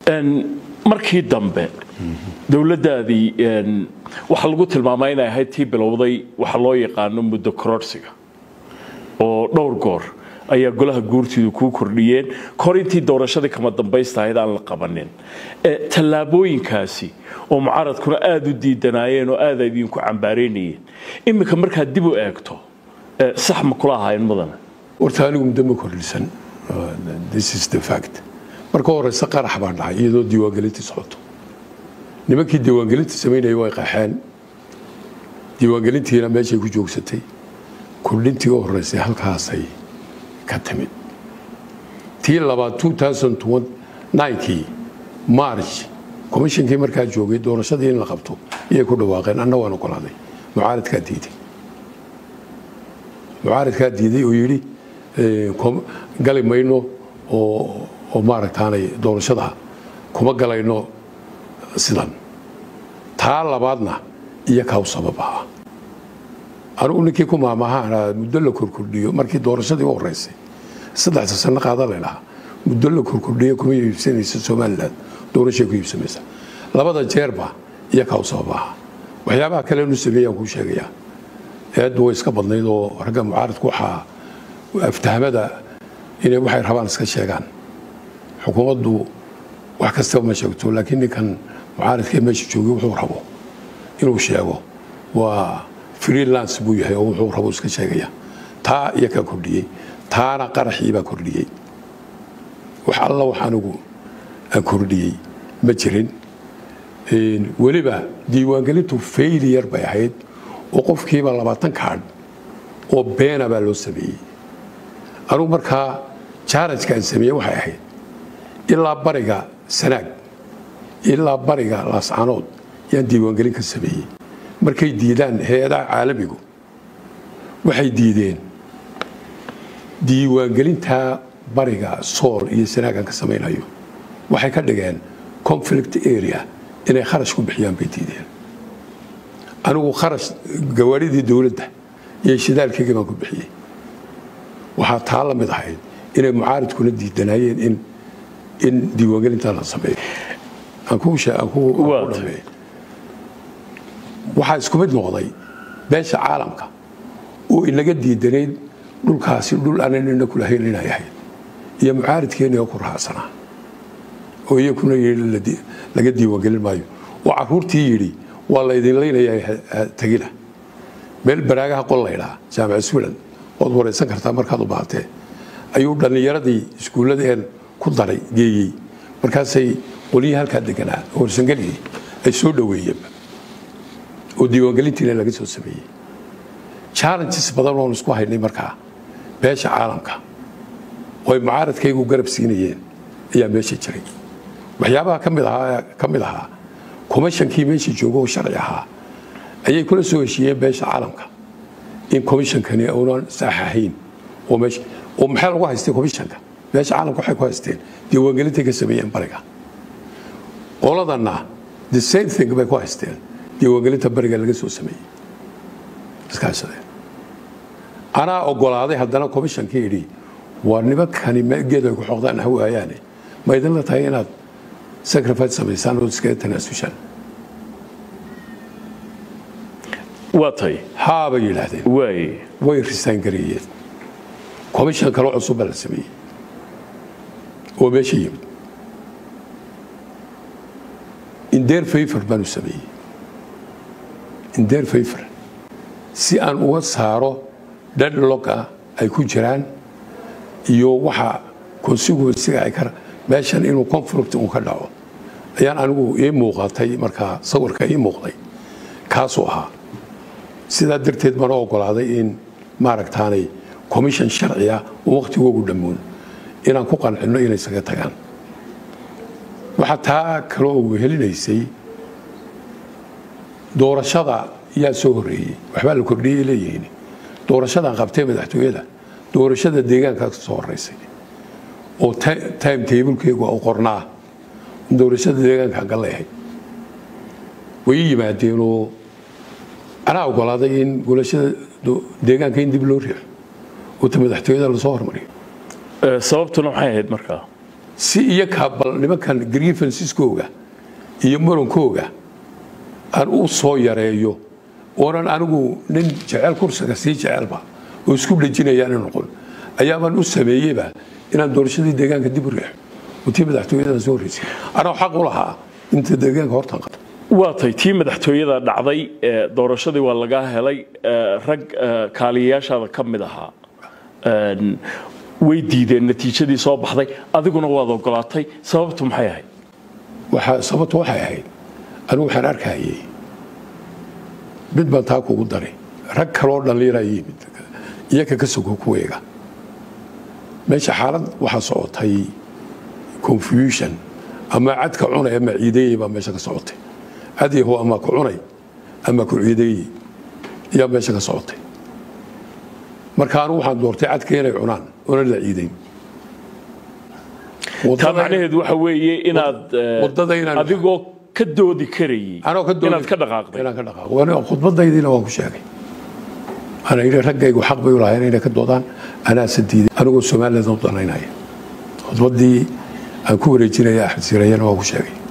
markii dambe dowladdaadii waxaa lagu tilmaamay inay ahayd tii bilowday waxa loo yaqaano muddo kororsiga oo dhowr goor ayaa golaha guurtiidu kuu kordhiyeen kor intii doorashadii kama dambaysta ahayd aan la qabanin tallaabooyinkaasi oo mucaaradkuna aada u diidanaayeen oo aada idinku cambaaraynayeen iminka markaad dib u eegto sax ma kula ahaayeen mudane horta anigu muddo ma kordhisan this is the fact marka horeyse qarax baa dhacay iyadoo diiwaangelintii socoto nimankii diiwaangelinta samaynaya way qaxeen diiwaangelintiina meeshay ku joogsatay kordhintii u horeysay halkaasay ka timid tii labaad kii march komishinkii markaa joogay doorashadii in la qabto iyay ku dhawaaqeen anna waan ogolaaday mucaaradkaa diiday mucaaradkaa diiday oo yidhi gali mayno oo maaragtaanay doorashada kuma galayno sidan taa labaadna iyo kaw sabab ahaa anugu ninkii ku maamahaan muddo la korkordhiyo markii doorashadii u horeysay saddexda sano qaada laydhahaa muddo la korkordhiyo kuma iibsanaysa somalilan doorashay ku iibsamaysa labada jeerba iyo kaw sabab ahaa waxyaabaha kale nu sameeyaan kuu sheegayaa eeddu way iska badnayd oo ragga mucaaradku waxaa aftahmada inay waxay rabaan iska sheegaan xukuumaddu wax kastaba ma sheegto laakiin ninkan mucaaradkee meesha joogay wuxuu rabo inuu sheego waa freelance buu yahay oo wuxuu rabo iska sheegaya taa iyo kaa kordhiyey taana qaraxii baa kordhiyey wax alla wax anigu aan kordhiyey ma jirin weliba diiwaangelintu failiyar bay ahayd oo qofkiiba labaatan kaadh oo beena baa loo sameeyey anugu markaa jaarajka aan sameeyey waxay ahayd ilaa bariga sanaag ilaa bariga laascanood yaan diiwaangelin ka sameeyey markay diidaan hay-adaha caalamigu waxay diideen diiwaangelintaa bariga sool iyo sanaagan ka samaynayo waxay ka dhigeen conflict area inay kharash ku bixiyaan bay diideen anigu kharash gawaaridii dowladda iyo shidaalkeygii baan ku bixiyey waxaa taa la mid ahayd inay mucaaridkuna diidanaayeen in in diiwaangelintaa la sameeyo aan ku dhameey waxaa isku mid noqday beesha caalamka oo inaga diidanayd dhulkaasi dhul aanan ina kulahayn inay ahayd iyo mucaaridkeeni oo ku raacsanaa oo iyakuna yidhi laga diiwaangelin maayo oo caruurtii yidhi waa laydin laynayaa tegina meel baraagaha qol laydhaa jaamaca swilan ood waraysan kartaa markaad u baahatee ayuu dhallinyaradii iskuulladeen ku daray geeyey markaasay qolyihii halkaa deganaa oo warsangeligii ay soo dhoweeyeenba oo diiwaangelintiina laga soo sameeyey challenges badan oon isku haynay markaa beesha caalamka oo ay mucaaradkaygu garab siinayeen ayaa meesha jiray waxyaabaha ka mid ahaa ka mid ahaa commishonkii meesha jooga oo sharci ahaa ayay kula soo heshiiyeen beesha caalamka in commishonkani uunan saax ahayn oo meesha oo maxaa lagu haystay commissionka beesha caalamka waxay ku haysteen diiwaangelintay ka sameeyeen bariga qoladanna the same thing bay ku haysteen diiwaangelinta bariga laga soo sameeyey iskaashadeen anaa ogolaaday haddana commishonkii idhi waa nimankani geed ay ku xoqdaan ha waayaane ma idinla tahay inaad sacrifice samaysaan oo iskaga tanaasushaan waa tay haa bay yidhaahdeen waay way risaan gareeyeen commission kale cusub baa la sameeyey oo meesha yimid indeer favor baanu sameeyey indeer favor si aan uga saaro deadlock ah ay ku jiraan iyo waxa consequencega ay ka meeshan inuu conflict uu ka dhaco ayaan anigu ii muuqatay markaa sawirka ii muuqday kaasuu ahaa sidaa darteed bana ogolaaday in maaragtaanay commission sharci ah oo wakhtigoogu dhammoon inaan ku qancinno inay isaga tagaan waxaa taa kale oo wehelinaysay doorashada yaa soo horreeyey waxbaa la kordhiyey leeyihiin doorashadan qabtee madaxtooyada doorashada deegaankaa soo horreysay oo time tablekeygu u qornaa doorashada deegaanka galeehay way yimaadeenoo anaa ogolaaday in golashada deegaanka in dib loo riixo oo ta madaxtooyada lasoo hormariyo sababtuna maxay ahayd markaa si iyakaa bal nimankan grievansiskooga iyo murankooga aan u soo yareeyo oonan anigu nin jecel kursiga sii jecelba oo isku dhejinayaana noqon ayaabaan u sameeyeyba inaan doorashadii deegaanka dib u riixo oo tii madaxtooyadan soo horeysay anoo xaq u lahaa inta deegaanka hortan qabto waa tay tii madaxtooyada dhacday ee, doorashadii waa lagaa helay ee, rag ee, kaaliyayaashaada ka mid ahaa Een, way diideen natiijadii soo baxday adiguna waad ogolaatay sababtu maxay ahayd waxaa sababtu waxay ahayd anigu waxaan arkayay mid baan taa kugu daray rag kaloo dhallinyara yimid iyaka ka sogo kuweega meesha xaalad waxaa socotay confusion ama cadka cunay ama ciideeyey baa meesha ka socotay cadyahu ama ku cunay ama ku ciideeyey ayaa meesha ka socotay marka anigu waxaan doortay cadka inay cunaan oona la ciideyn taa Wadada- macnaheedu waxa weeye inaad ee, wadada inaan- adigoo ka doodi karayay anoo ka doonay- inaad ka dhaqaaqday inaan ka dhaqaaqo Waan- khudbadaydiina waan ku sheegay ana yidhi raggaygu xaq bay u lahayn inay ka doodaan anaase diiday anigoo somaliland u danaynaya khudbadii aan ku wareejinaya axmed sirayana waan ku sheegay